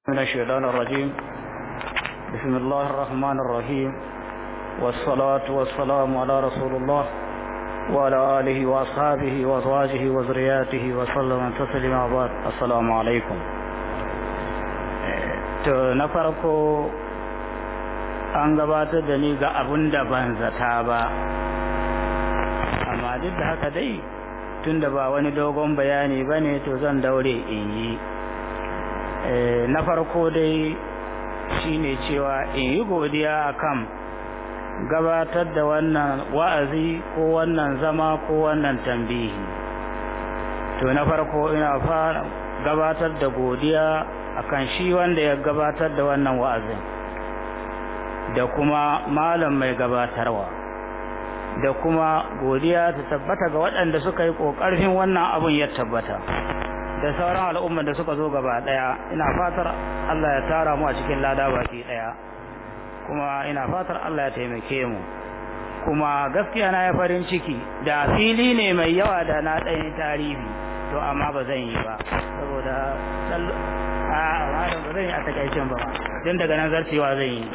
من الشيطان الرجيم بسم الله الرحمن الرحيم والصلاة والسلام على رسول الله وعلى آله وأصحابه وأزواجه وذرياته وسلم تسليما بعد السلام عليكم to na farko an gabatar da ni ga abun da ban zata ba amma duk da haka dai tunda ba wani dogon bayani ba ne to zan daure in yi na farko dai shine cewa in yi godiya akan gabatar da wannan wa'azi ko wannan zama ko wannan tambihi to na farko ina fara gabatar da godiya akan shi wanda ya gabatar da wannan wa'azin da kuma malam mai gabatarwa da kuma godiya ta tabbata ga waɗanda suka yi ƙoƙarfin wannan abun ya tabbata da sauran al'ummar da suka zo gaba daya ina fatar Allah ya tara mu a cikin lada baki daya kuma ina fatar Allah ya taimake mu kuma gaskiya na ya farin ciki da fili ne mai yawa da na ɗanyi tarihi to amma ba zan yi ba saboda a malam ba zan yi a takaicin ba don daga nan zarcewa zan yi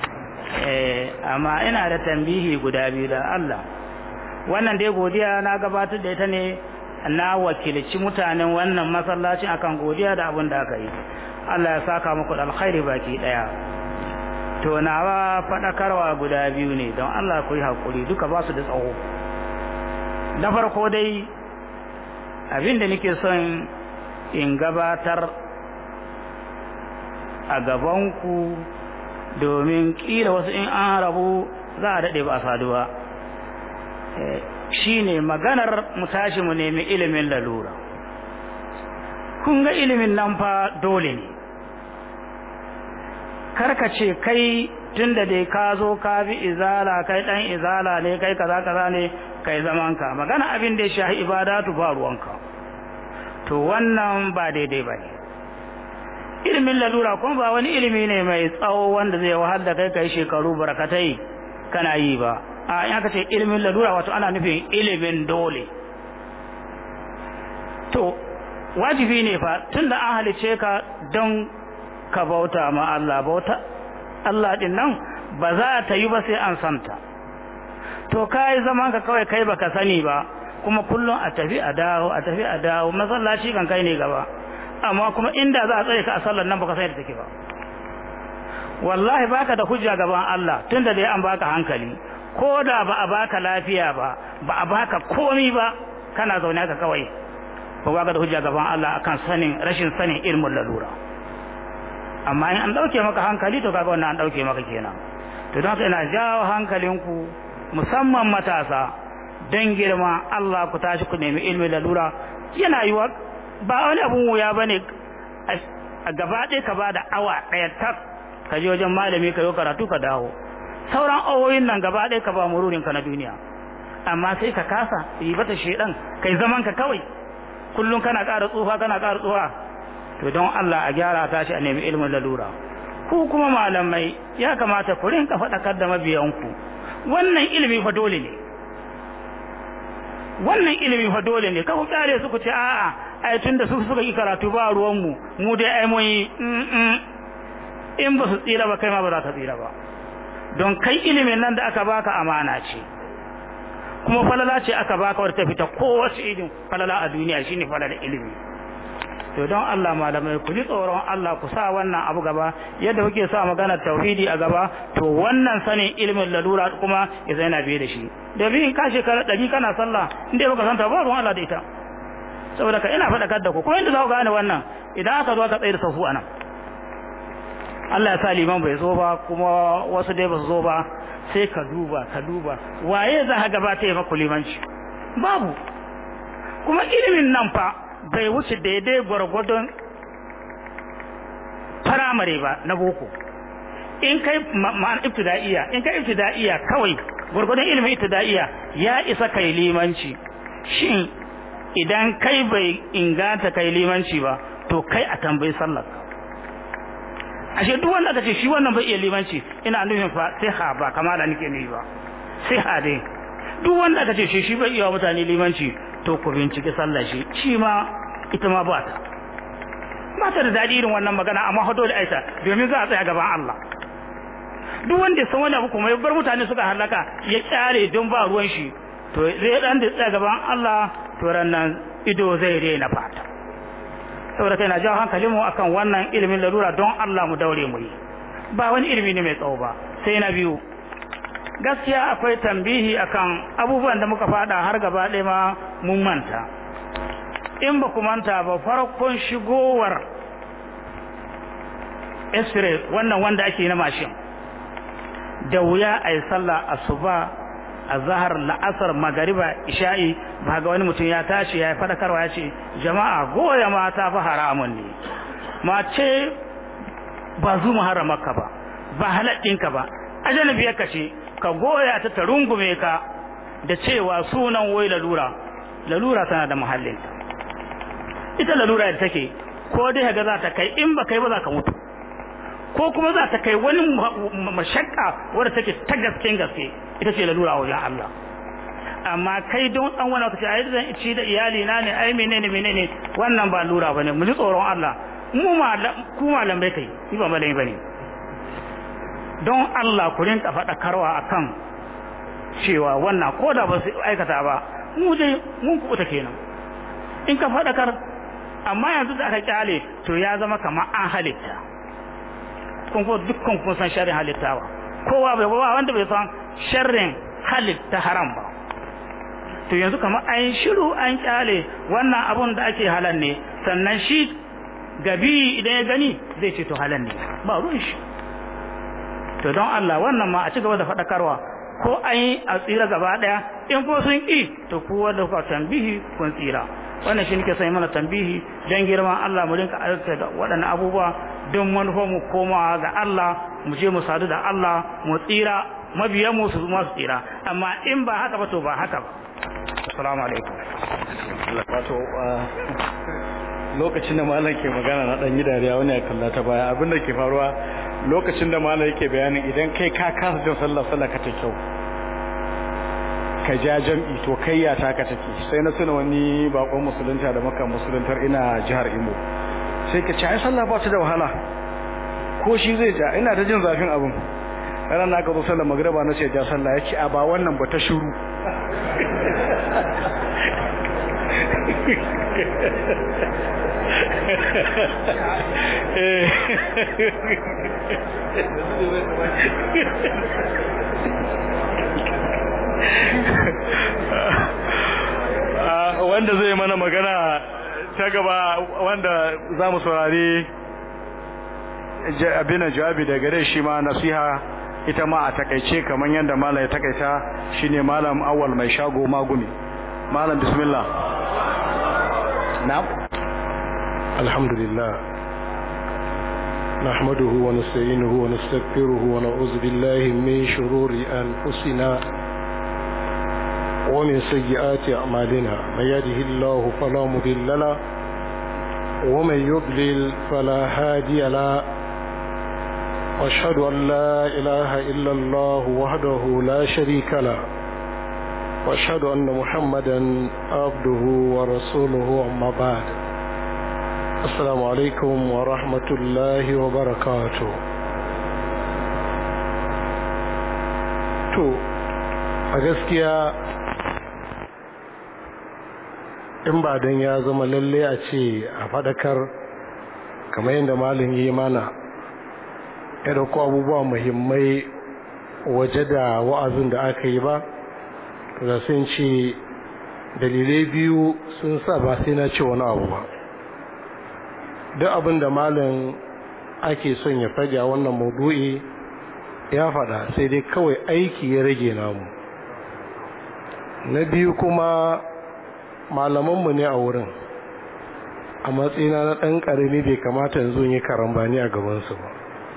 amma ina da tambihi guda biyu da Allah wannan dai godiya na gabatar da ita ne na wakilci mutanen wannan masallacin akan godiya da abin da aka yi Allah ya saka muku da alkhairi baki daya to nawa fadakarwa guda biyu ne don Allah ku yi hakuri duka ba su da tsawo na farko dai abin da nake son in gabatar a gabanku domin kila wasu in an rabu za a daɗe ba a saduwa shine maganar mu tashi mu nemi ilimin lalura kun ga ilimin nan fa dole ne karka ce kai tunda dai ka zo ka bi izala kai dan izala ne kai kaza kaza ne kai zaman ka magana abin da ya shahi ibadatu ba ruwanka to wannan ba daidai ba ne ilimin lalura kuma ba wani ilimi ne mai tsawo wanda zai wahal da kai kai shekaru barkatai kana yi ba a in aka ce ilimin lalura wato ana nufin ilimin dole to wajibi ne fa tunda an halice ka don ka bauta ma Allah bauta Allah din nan ba za ta yi ba sai an santa to kai zaman ka kawai kai baka sani ba kuma kullum a tafi a dawo a tafi a dawo masallaci kan kai ne gaba amma kuma inda za a tsaye ka a sallar nan baka sai da take ba wallahi baka da hujja gaban Allah tunda dai an baka hankali ko da ba a baka lafiya ba ba a baka komi ba kana zaune ka kawai ba baka da hujja gaban Allah akan sanin rashin sanin ilmin lalura amma in an dauke maka hankali to kaga wannan an dauke maka kenan to don haka ina jawo hankalinku musamman matasa don girma Allah ku tashi ku nemi ilmin lalura yana yiwa ba wani abun wuya bane a gaba ɗaya ka ba da awa ɗaya tak ka je wajen malami ka yi karatu ka dawo sauran awoyin nan gaba ɗaya ka ba mururin ka na duniya amma sai ka kasa yi bata shedan kai zaman ka kawai kullum kana ƙara tsufa kana ƙara tsufa to don Allah a gyara ta shi a nemi ilimin lalura ku kuma malamai ya kamata ku rinka faɗakar da mabiyanku wannan ilimi fa dole ne wannan ilimi fa dole ne kawo kyale su ku ce a'a ai tunda su suka yi karatu ba ruwan mu mu dai ai mun yi in ba su tsira ba kai ma ba za ka tsira ba don kai ilimin nan da aka baka amana ce kuma falala ce aka baka wadda ta fita kowace irin falala a duniya shine falala ilimi to don Allah malamai ku ji tsoron Allah ku sa wannan abu gaba yadda kuke sa magana tauhidi a gaba to wannan sanin ilimin lalura kuma ya zai na biye da shi domin in ka shekara ɗari kana sallah inda baka santa ba ruwan Allah da ita saboda ka ina faɗakar da ku kuma inda za ku gane wannan idan aka zo aka tsaye da safu a nan Allah ya sa liman bai zo ba kuma wasu dai ba su zo ba sai ka duba ka duba waye za ka gabata ya maku limanci babu kuma ilimin nan fa bai wuce daidai gwargwadon firamare ba na boko in kai ma'an ibtida'iya in kai ibtida'iya kawai gwargwadon ilimin ibtida'iya ya isa kai limanci shin idan kai bai inganta kai limanci ba to kai a tambayi sallar ashe duk wanda aka ce shi wannan bai iya limanci ina nufin fa sai ha ba kamala nake ne ba sai ha dai duk wanda aka ce shi shi bai iya mutane limanci to ku bincike sallar shi shi ma ita ma ba ta ba ta da daɗi irin wannan magana amma hado da aisha domin za a tsaya gaban Allah duk wanda san wani abu kuma ya bar mutane suka halaka ya kyare don ba ruwan shi to zai dan da tsaya gaban Allah to rannan ido zai rena fata saboda kai na jawo hankalin mu akan wannan ilimin lalura don Allah mu daure mu yi ba wani ilimi ne mai tsawo ba sai na biyu gaskiya akwai tambihi akan abubuwan da muka fada har gaba ɗaya ma mun manta in ba ku manta ba farkon shigowar x-ray wannan wanda ake na mashin da wuya a yi sallah asuba a zahar la'asar magariba isha'i ba ga wani mutum ya tashi ya yi fadakarwa ya ce jama'a goya mata fa haramun ne mace ba zu haramarka ba ba halaɗinka ba ajanabiyar ka ce ka goya ta ta rungume ka da cewa sunan wai lalura lalura tana da muhallinta ita lalura da take ko dai ga za ta kai in ba kai ba za ka mutu ko kuma za ta kai wani mashakka wadda take ta gaske gaske ita ce lalura a wajen Allah amma kai don dan wani kace ai zan ci da iyali na ne ai menene menene wannan ba lura bane mu ji tsoron Allah mu malam ku malam bai kai ni ba malami bane don Allah ku rinka faɗakarwa akan cewa wannan ko da ba su aikata ba mu dai mun kuɓuta kenan in ka faɗakar amma yanzu da aka kyale to ya zama kamar an halitta kun ko dukkan kun san sharrin halittawa kowa bai ba wanda bai san sharrin halitta haram ba to yanzu kamar an shiru an kyale wannan abun da ake halal ne sannan shi gabi idan ya gani zai ce to halal ne ba ruwan shi to don Allah wannan ma a ci gaba da faɗakarwa ko an yi a tsira gaba ɗaya in ko sun ƙi to kowa da kuka tambihi kun tsira wannan shi nake sai mana tambihi don girman Allah mu rinka aika da waɗannan abubuwa don manufar mu komawa ga Allah mu je mu sadu da Allah mu tsira mabiyan mu su ma su tsira amma in ba haka ba to ba haka ba assalamu alaikum wato lokacin da malam ke magana na dan yi dariya wani ya kalla ta baya abin da ke faruwa lokacin da malam yake bayanin idan kai ka kasa jin sallah sallah ka ta kyau ka ja jam'i to kai ya taka take sai na tuna wani bakon musulunta da maka musuluntar ina jihar Imo sai ka ce ai sallah ba ta da wahala ko shi zai ja ina ta jin zafin abin ranar na ka zo sallar magriba na ce ja sallah ya ce a ba wannan ba ta shiru wanda zai mana magana ta gaba wanda za mu saurari abin jawabi da gare shi ma nasiha ita ma a takaice kamar yadda malam ya takaita shine malam awal mai shago maguni malam bismillah na'am alhamdulillah نحمده ونستعينه ونستغفره ونعوذ بالله من شرور أنفسنا ومن سيئات أعمالنا من يهده الله فلا مضل له ومن يضلل فلا هادي له واشهد أن لا إله إلا الله وحده لا شريك له واشهد أن محمدا عبده ورسوله أما بعد السلام عليكم ورحمة الله وبركاته to a gaskiya in ba don ya zama lalle a ce a fadakar kamar yadda malin yi mana ya dauko abubuwa muhimmai waje da wa'azin da aka yi ba da sun ce dalilai biyu sun sa ba sai na ce wani abu ba duk abin da malin ake son ya faɗi a wannan maudu'i ya faɗa sai dai kawai aiki ya rage namu na biyu kuma malamanmu ne a wurin a matsayina na ɗan ƙarami bai kamata yanzu yi karambani a gabansu ba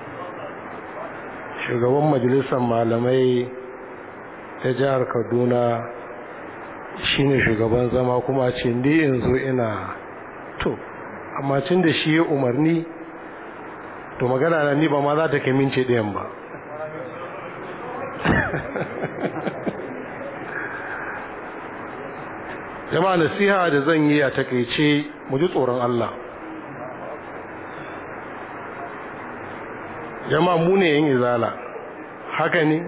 shugaban majalisar malamai ta jihar kaduna shine shugaban zama kuma ce ni yanzu ina to amma cin da shi ya umarni to magana na ni ba ma za ta kai mince ɗayan ba jama'a nasiha da zan yi a takaice mu ji tsoron Allah jama'a mu ne yin izala haka ne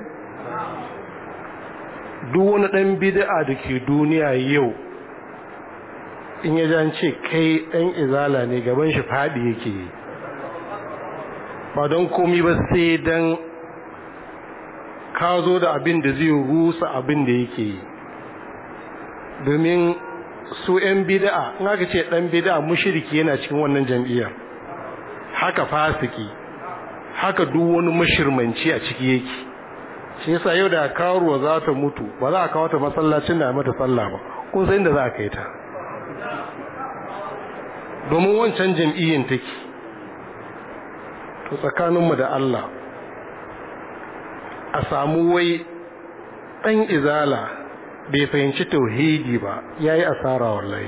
duk wani ɗan bid'a da ke duniya yau in ya jan ce kai ɗan izala ne gaban shi faɗi yake yi ba don komi ba sai don ka zo da abin da zai rusa abin da yake yi domin su 'yan bida'a in aka ce ɗan bida'a mushiriki yana cikin wannan jam'iyyar haka fasiki haka duk wani mashirmanci a ciki yake shi yasa yau da karuwa za ta mutu ba za a kawo ta masallacin da mata sallah ba kun san da za a kai ta domin wancan jam'iyyar take to tsakaninmu da Allah a samu wai ɗan izala bai fahimci tauhidi ba ya yi asara wallahi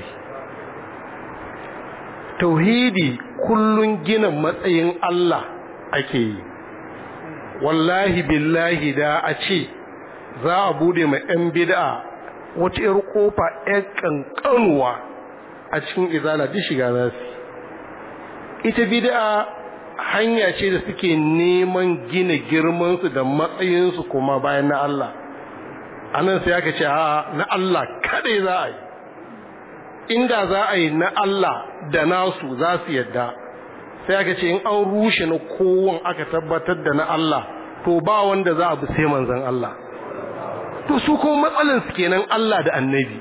tauhidi kullun gina matsayin Allah ake yi wallahi billahi da a ce za a bude mai 'yan bid'a wata 'yar kofa 'yan kankanuwa a cikin izala duk shiga za su ita bid'a hanya ce da suke neman gina girmansu da matsayinsu kuma bayan na Allah a nan sai aka ce a na Allah kadai za a yi inda za a yi na Allah da nasu za su yadda sai aka ce in an rushe na kowon aka tabbatar da na Allah to ba wanda za a bi sai manzan Allah to su kuma matsalinsu kenan Allah da annabi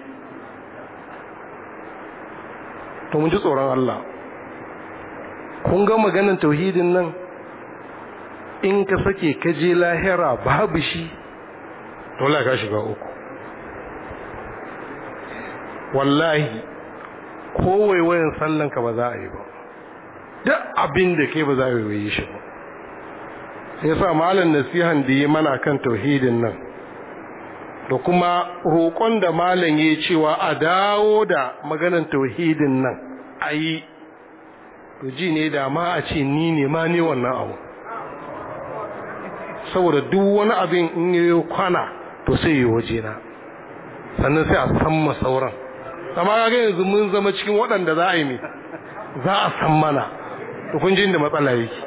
to mun ji tsoron Allah kun ga maganin tauhidin nan in ka sake ka je lahira babu shi dole ka shiga uku wallahi ko waiwayin sallan ka ba za a yi ba duk abin da kai ba za a waiwaye shi ba sai sa malam nasihan da yi mana kan tauhidin nan da kuma roƙon da malam ya cewa a dawo da maganan tauhidin nan a yi to ji ne da ma a ce ni ne ma ne wannan abu saboda duk wani abin in yi kwana to sai yi waje na sannan sai a san ma sauran amma kaga yanzu mun zama cikin waɗanda za a yi mai za a san mana to kun ji inda matsala yake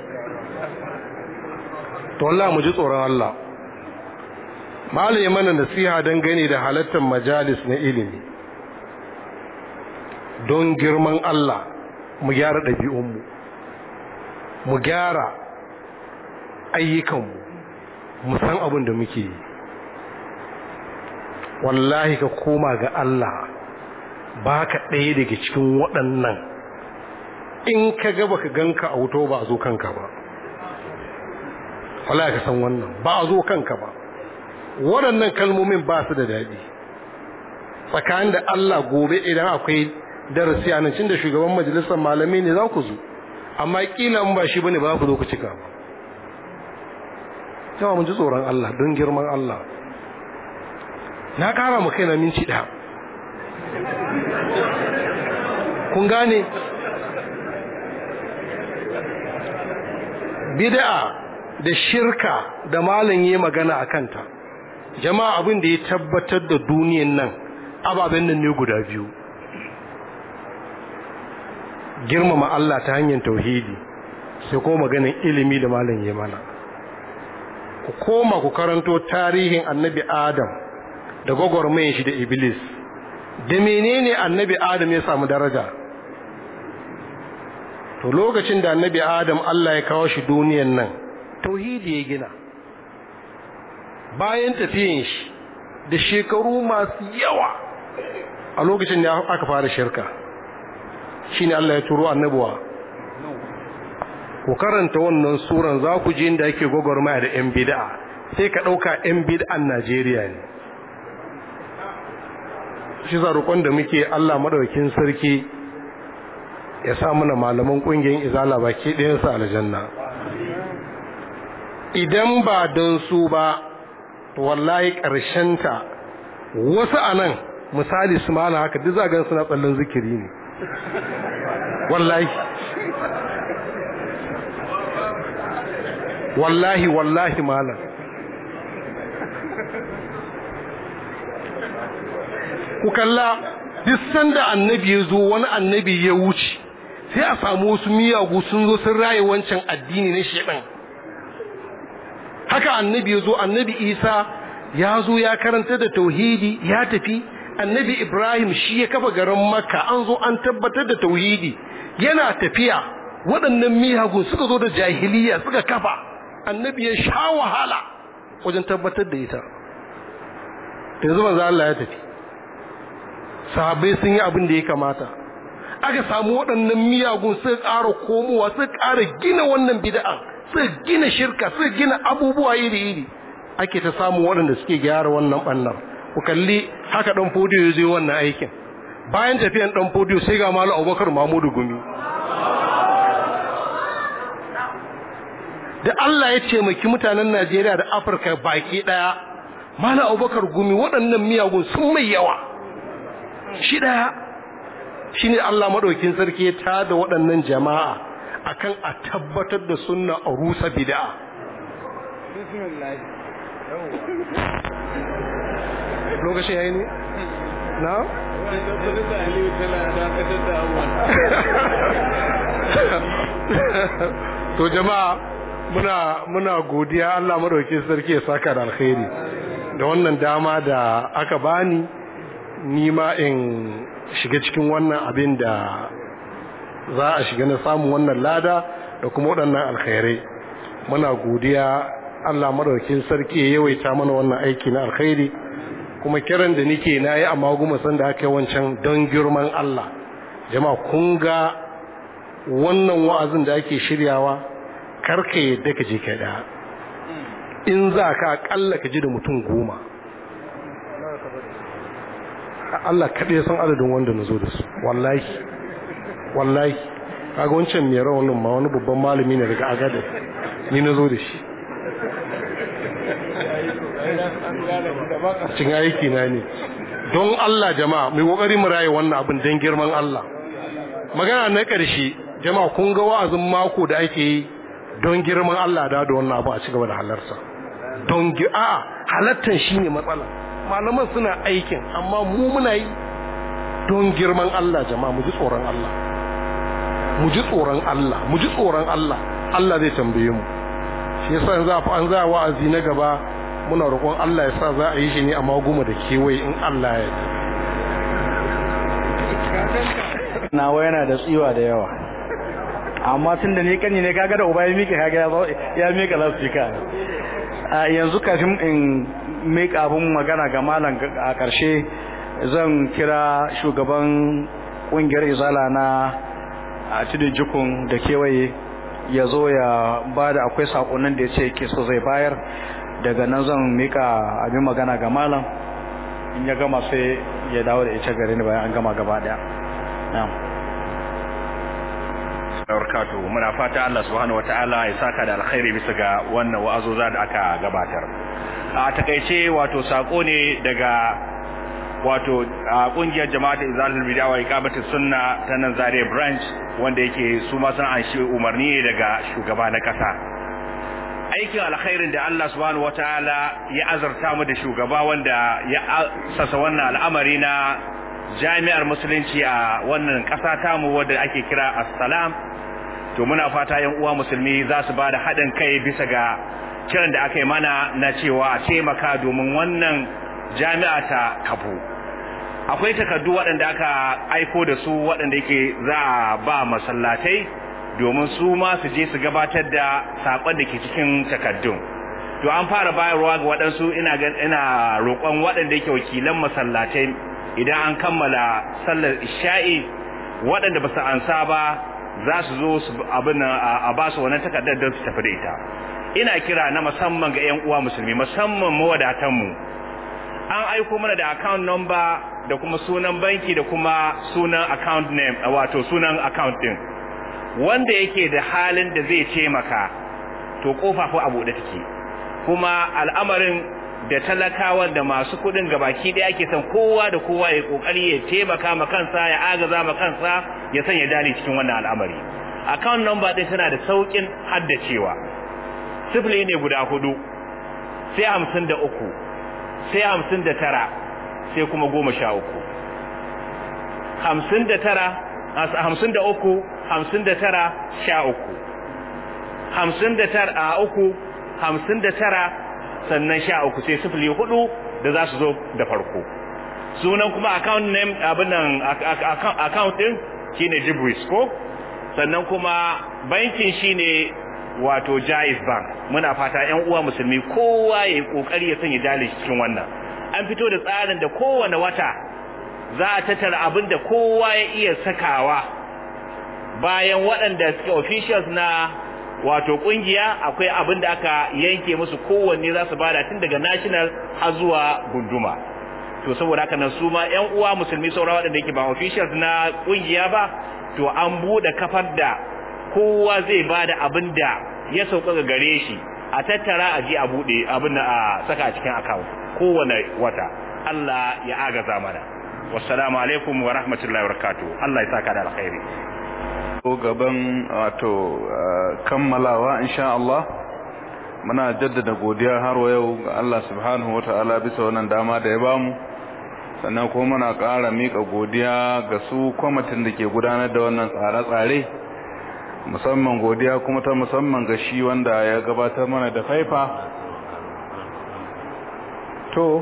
to Allah mu ji tsoron Allah malai mana nasiha don gani da halattar majalis na ilimi don girman Allah mu gyara ɗabi'unmu mu gyara ayyukanmu mu san abin da muke yi wallahi ka koma ga Allah ba ka ɗaya daga cikin waɗannan in ka gaba ka ganka a wuto ba a zo kanka ba wallahi ka san wannan ba a zo kanka ba waɗannan kalmomin ba su da daɗi tsakanin da Allah gobe idan akwai darasi a nan cin da shugaban majalisar malamai ne za ku zo amma kila in ba shi bane ba za ku zo ku cika ba yawa mun ji tsoron Allah don girman Allah na kara mu kaina minci ɗaya kun gane bid'a da shirka da malam yi magana a kanta jama'a abin da ya tabbatar da duniyan nan ababen nan ne guda biyu girmama Allah ta hanyar tauhidi sai ko maganin ilimi da malam yi mana ku koma ku karanto tarihin annabi adam da gwagwarmayin shi da iblis da menene annabi adam ya samu daraja to lokacin da annabi adam Allah ya kawo shi duniyan nan tauhidi ya gina bayan tafiyin shi da shekaru masu yawa a lokacin da aka fara shirka shine Allah ya turo annabuwa ku karanta wannan suran za ku ji inda ake gwagwarmaya da 'yan bid'a sai ka ɗauka 'yan bid'an Najeriya ne shi zarukon da muke Allah madaukin sarki ya sa mana malaman ƙungiyar izala baki ɗayansa aljanna idan ba don su ba wallahi ta wasu a nan misali su mana haka duk zagan suna tsallon zikiri ne wallahi wallahi wallahi malam ku kalla duk sanda annabi ya zo wani annabi ya wuce sai a samu wasu miyagu sun zo sun raye wancan addini na shedan haka annabi ya zo annabi isa ya zo ya karanta da tauhidi ya tafi annabi ibrahim shi ya kafa garin makka an zo an tabbatar da tauhidi yana tafiya waɗannan miyagun suka zo da jahiliya suka kafa annabi ya sha wahala wajen tabbatar da ita yanzu manzo Allah ya tafi sahabbai sun yi abin da ya kamata aka samu waɗannan miyagun suka ƙara komowa suka ƙara gina wannan bid'a suka gina shirka suka gina abubuwa iri-iri ake ta samun waɗanda suke gyara wannan ɓannar ku kalli haka ɗan fodiyo ya zai wannan aikin bayan tafiyan ɗan fodiyo sai ga malu abubakar mamudu gumi da Allah ya taimaki mutanen Najeriya da Afirka baki ɗaya malu abubakar gumi waɗannan miyagun sun mai yawa shi ɗaya shi ne Allah maɗaukin sarki ya tada waɗannan jama'a akan a tabbatar da sunna a rusa bid'a lokaci yayi ne na to jama'a muna muna godiya Allah madaukakin sarki ya saka da alkhairi da wannan dama da aka bani ni ma in shiga cikin wannan abin da za a shiga na samun wannan lada da kuma waɗannan alkhairai muna godiya Allah madaukakin sarki ya yawaita mana wannan aiki na alkhairi kuma kiran da nike na yi amma goma san da aka yi wancan don girman Allah jama'a kun ga wannan wa'azin da ake shiryawa karka yadda ka je ka da in za ka akalla ka ji da mutum goma Allah kaɗai san adadin wanda na zo da su wallahi wallahi kaga wancan mai rawanin ma wani babban malami ne daga agadar ni na zo da shi cikin aiki na ne don Allah jama'a mai kokari mu raye wannan abin don girman Allah magana na ƙarshe jama'a kun ga wa'azin mako da ake yi don girman Allah da da wannan abu a cigaba da halarsa don a halattan shine matsala malaman suna aikin amma mu muna yi don girman Allah jama'a mu ji tsoron Allah mu ji tsoron Allah mu ji tsoron Allah Allah zai tambaye mu shi yasa yanzu an za wa'azi na gaba muna roƙon Allah ya sa za a yi shi ne a maguma da kewaye in Allah ya yi nawa yana da tsiwa da yawa amma tun da ni kanyi ne kaga da uba ya miƙe kaga ya miƙa lasfika a yanzu kafin in miƙa abin magana ga malam a ƙarshe zan kira shugaban ƙungiyar izala na a tudun jikun da kewaye ya zo ya ba da akwai saƙonin da ya ce ke so zai bayar daga nan zan mika abin magana ga malam in ya gama sai ya dawo da ita gare ni bayan an gama gaba daya na'am barkatu muna fata Allah subhanahu wataala ya saka da alkhairi bisa ga wannan wa'azoza da aka gabatar a takeice wato sako ne daga wato a kungiyar jama'at izalatul bid'a wa iqamatus sunna ta nan Zaria branch wanda yake su ma sun an shi umarni ne daga shugaba na kasa aikin alkhairin da Allah subhanahu wataala ya azarta mu da shugaba wanda ya sasa wannan al'amari na jami'ar musulunci a wannan ƙasa tamu wadda ake kira assalam to muna fata yan uwa musulmi za su ba da haɗin kai bisa ga kiran da aka yi mana na cewa a taimaka domin wannan jami'a ta kafu akwai takardu waɗanda aka aiko da su waɗanda yake za a ba masallatai domin su ma su je su gabatar da saƙon da ke cikin takardun to an fara bayarwa ga waɗansu ina ina roƙon waɗanda yake wakilan masallatai idan an kammala sallar isha'i waɗanda ba su ansa ba za su zo su abin a ba su wannan takardar don su tafi da ita ina kira na musamman ga 'yan uwa musulmi musamman mawadatanmu an aiko mana da account number da kuma sunan banki da kuma sunan account name wato sunan account din wanda yake da halin da zai taimaka to kofa ko abu da take kuma al'amarin da talakawa da masu kudin gabaki da yake son kowa da kowa ya kokari ya taimaka ma kansa ya agaza ma kansa ya sanya dali cikin wannan al'amari account number din tana da saukin haddacewa sifili ne guda hudu sai hamsin da uku sai hamsin da tara sai kuma goma sha uku hamsin da tara hamsin da uku hamsin da tara sha uku hamsin da tara a uku hamsin da tara sannan sha uku sai sifili hudu da za su zo da farko sunan kuma account name abin nan account din shine Jibris ko sannan kuma bankin shine wato Jaiz Bank muna fata ƴan uwa musulmi kowa yayi kokari ya sanya jali cikin wannan an fito da tsarin da kowane wata za a tattara abin da kowa ya iya sakawa bayan waɗanda suke officials na wato kungiya akwai abin da aka yanke musu kowanne za su bada tun daga national har zuwa gunduma to saboda haka nan su ma ƴan uwa musulmi saura waɗanda yake ba officials na kungiya ba to an bude kafar da kowa zai bada abin da ya sauka ga gare shi a tattara a ji a bude abin da a saka a cikin account kowane wata Allah ya agaza mana wassalamu alaikum wa rahmatullahi wa barakatuh Allah ya saka da alkhairi ko gaban wato kammalawa insha Allah muna jaddada godiya har wa yau ga Allah subhanahu wataala bisa wannan dama da ya bamu sannan kuma muna ƙara mika godiya ga su kwamitin da ke gudanar da wannan tsare-tsare musamman godiya kuma ta musamman ga shi wanda ya gabatar mana da faifa to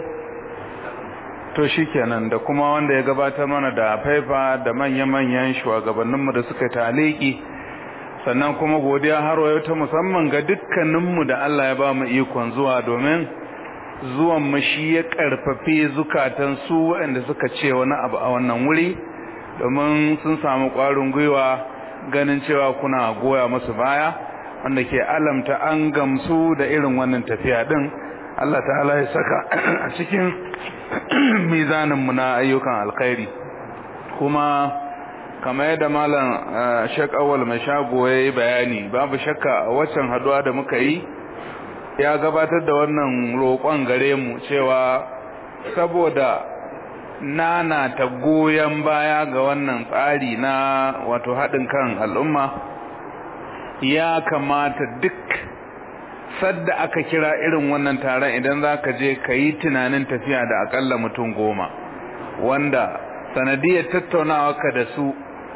to shikenan da kuma wanda ya gabatar mana da faifa da manya-manyan shugabanninmu da suka taliki sannan kuma godiya har wayo ta musamman ga dukkaninmu da Allah ya ba mu ikon zuwa domin zuwan mu shi ya karfafe zukatan su waɗanda suka ce wani abu a wannan wuri domin sun samu ƙwarin gwiwa ganin cewa kuna goya musu baya wanda ke alamta an gamsu da irin wannan tafiya din Allah ta'ala ya saka a cikin mizaninmu na ayyukan alkhairi kuma kamar yadda malam Sheikh Awal mai shago yayi bayani babu shakka a waccan haduwa da muka yi ya gabatar da wannan roƙon gare mu cewa saboda nana ta goyen baya ga wannan tsari na wato haɗin kan al'umma ya kamata duk sadda aka kira irin wannan taron idan za ka je ka yi tunanin tafiya da akalla mutum goma wanda sanadiyar tattaunawa ka da su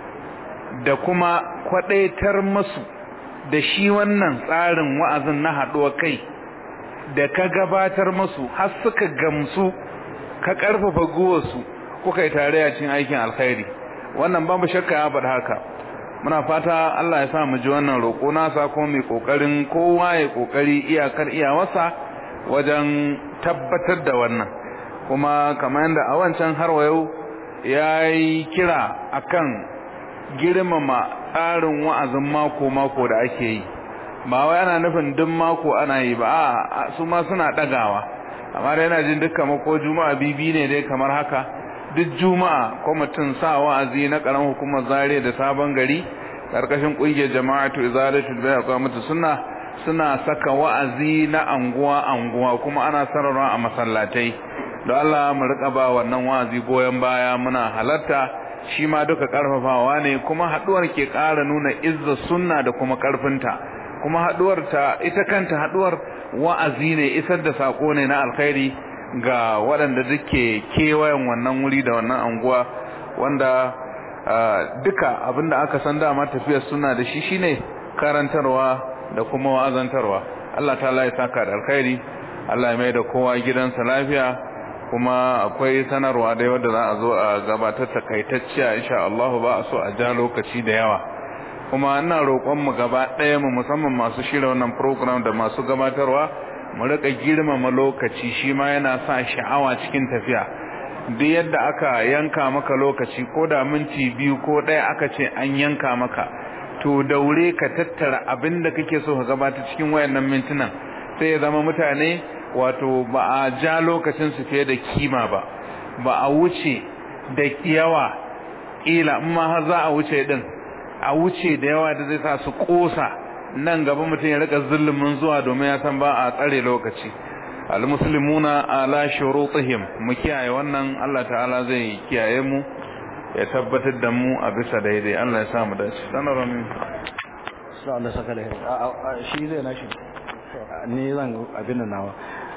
da kuma kwadaitar masu da shi wannan tsarin wa'azin na haɗuwa kai da ka gabatar masu har suka gamsu ka ƙarfafa guwarsu kuka yi tare cin aikin alkhairi wannan babu shakka ya faɗi haka muna fata Allah ya sa mu ji wannan roƙo nasa kuma mai kokarin kowa ya kokari iyakar iyawarsa wajen tabbatar da wannan kuma kamar yadda a wancan har yau yayi kira akan girmama tsarin wa'azin mako mako da ake yi ba wai ana nufin duk mako ana yi ba a su ma suna dagawa amma da yana jin dukkan mako juma'a bibi ne dai kamar haka duk juma'a kwamitin sa wa'azi na karan hukumar zare da sabon gari karkashin kungiyar jama'atu izalatul bai'a qamatu sunna suna saka wa'azi na anguwa anguwa kuma ana sararwa a masallatai don Allah mu rika ba wannan wa'azi goyen baya muna halarta shi ma duka karfafawa ne kuma haduwar ke ƙara nuna izza sunna da kuma karfinta kuma haduwar ta ita kanta haduwar wa'azi ne isar da sako ne na alkhairi ga waɗanda duke kewayen wannan wuri da wannan anguwa wanda duka abinda aka san dama tafiyar suna da shi shine karantarwa da kuma wa'azantarwa Allah ta'ala ya saka da alkhairi Allah ya mai da kowa gidansa lafiya kuma akwai sanarwa da wadda za a zo a gabatar takaitacciya insha Allah ba a so a ja lokaci da yawa kuma ina roƙon mu gaba ɗaya mu musamman masu shirya wannan program da masu gabatarwa mu rika girmama lokaci shi ma yana sa sha'awa cikin tafiya duk yadda aka yanka maka lokaci ko da minti biyu ko ɗaya aka ce an yanka maka to daure ka tattara abin da kake so ka gabata cikin wayannan mintunan sai ya zama mutane wato ba a ja lokacin su fiye da kima ba ba a wuce da yawa kila in ma har za a wuce din a wuce da yawa da zai sa su kosa nan gaba mutum ya rika zulumin zuwa domin ya san ba a tsare lokaci almuslimuna ala shurutihim mu kiyaye wannan Allah ta'ala zai kiyaye mu ya tabbatar da mu a bisa daidai Allah ya sa mu dace sanar min sai Allah saka da shi zai nashi ni zan abin nan nawa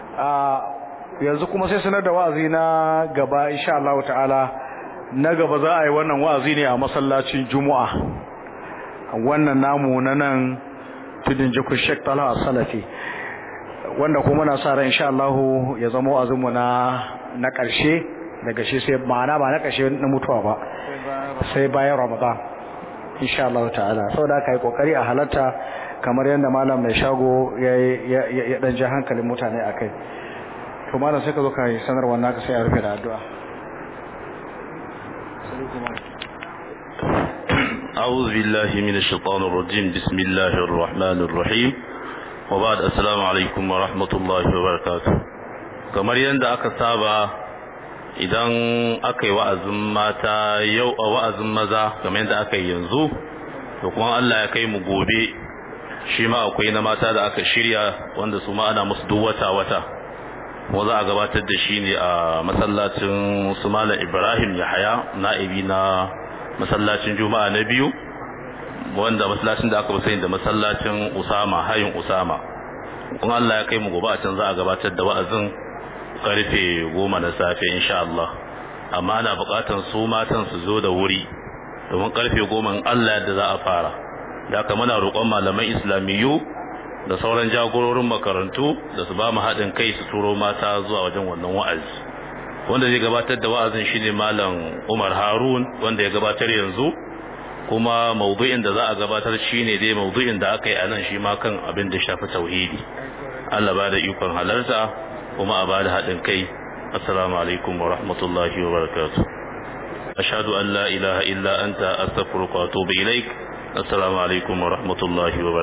yanzu kuma sai sanar da wa'azi na gaba insha Allah ta'ala na gaba za a yi wannan wa'azi ne a masallacin Juma'a wannan namu na nan tudun jikin Sheikh Talha Salafi wanda kuma muna sa ran insha Allah ya zama wa'azinmu na na ƙarshe daga shi sai ma'ana ba na ƙarshe na mutuwa ba sai bayan Ramadan insha Allah ta'ala saboda kai kokari a halarta kamar yadda malam mai shago ya ya dan ji hankalin mutane akai to malam sai ka zo kai sanarwa naka sai a rufe da addu'a أعوذ بالله من الشيطان الرجيم بسم الله الرحمن الرحيم وبعد السلام عليكم ورحمة الله وبركاته kamar yadda aka saba idan aka yi wa'azin mata yau a wa'azin maza kamar yadda aka yi yanzu to kuma Allah ya kai mu gobe shi ma akwai na mata da aka shirya wanda su ma ana musu duk wata wata kuma za a gabatar da shi ne a masallacin su malam Ibrahim Yahaya na'ibi na masallacin Juma'a na biyu wanda masallacin da aka fi sani da masallacin Usama hayin Usama kuma Allah ya kai mu gobe a can za a gabatar da wa'azin karfe goma na safe insha Allah amma ana buƙatar su matan su zo da wuri domin karfe goma Allah yadda za a fara da haka muna roƙon malaman islamiyyu da sauran jagororin makarantu da su ba mu haɗin kai su turo mata zuwa wajen wannan wa'azi wanda zai gabatar da wa'azin shine malam Umar Harun wanda ya gabatar yanzu kuma maudu'in da za a gabatar shine dai maudu'in da aka yi a nan shi ma kan abin da shafi tauhidi Allah ba da ikon halarta kuma a ba da haɗin kai assalamu alaikum wa rahmatullahi wa barakatuh ashhadu an la ilaha illa anta astaghfiruka wa atubu ilaik assalamu alaikum wa rahmatullahi wa barakatuh